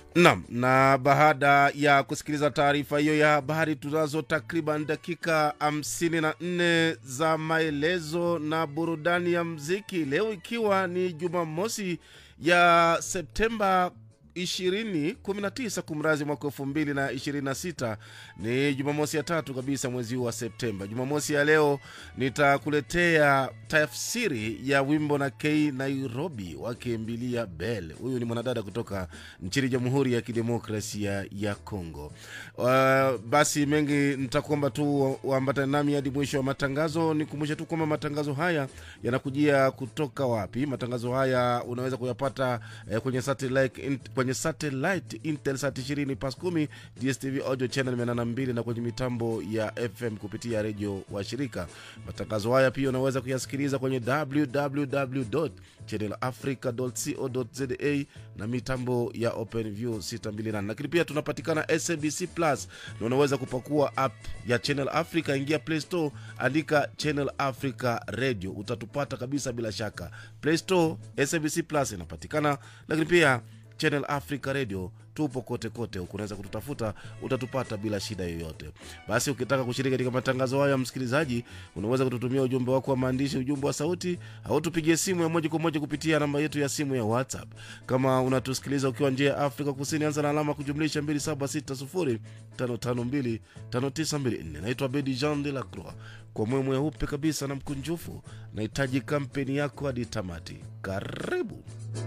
Naam, na baada ya kusikiliza taarifa hiyo ya habari, tunazo takriban dakika 54 za maelezo na burudani ya mziki leo, ikiwa ni Jumamosi ya Septemba 2019 kumrazi mwaka elfu mbili na ishirini na sita ni jumamosi ya tatu kabisa mwezi huu wa septemba jumamosi ya leo nitakuletea tafsiri ya wimbo na k nairobi wakimbilia bel huyu ni mwanadada kutoka nchini jamhuri ya kidemokrasia ya congo uh, basi mengi nitakuomba tu uambatane nami hadi mwisho wa matangazo nikumbushe tu kwamba matangazo haya yanakujia kutoka wapi matangazo haya unaweza kuyapata eh, kwenye satellite, in, kwenye satellite intelsat 20 pas 10 dstv audio channel 82 na kwenye mitambo ya fm kupitia redio wa shirika matangazo haya pia unaweza kuyasikiliza kwenye www channelafrica.co.za na mitambo ya openview 628 lakini pia tunapatikana sabc plus na unaweza kupakua app ya channel africa ingia play store andika channel africa radio utatupata kabisa bila shaka play store sabc plus inapatikana lakini pia channel africa radio tupo kote kote huku unaweza kututafuta utatupata bila shida yoyote basi ukitaka kushiriki katika matangazo hayo ya msikilizaji unaweza kututumia ujumbe wako wa maandishi ujumbe wa sauti au tupigie simu ya moja kwa moja kupitia namba yetu ya simu ya whatsapp kama unatusikiliza ukiwa njia ya afrika kusini anza na alama kujumlisha 2760552594 naitwa bedi jean de la croix kwa moyo mweupe kabisa na mkunjufu nahitaji kampeni yako hadi tamati karibu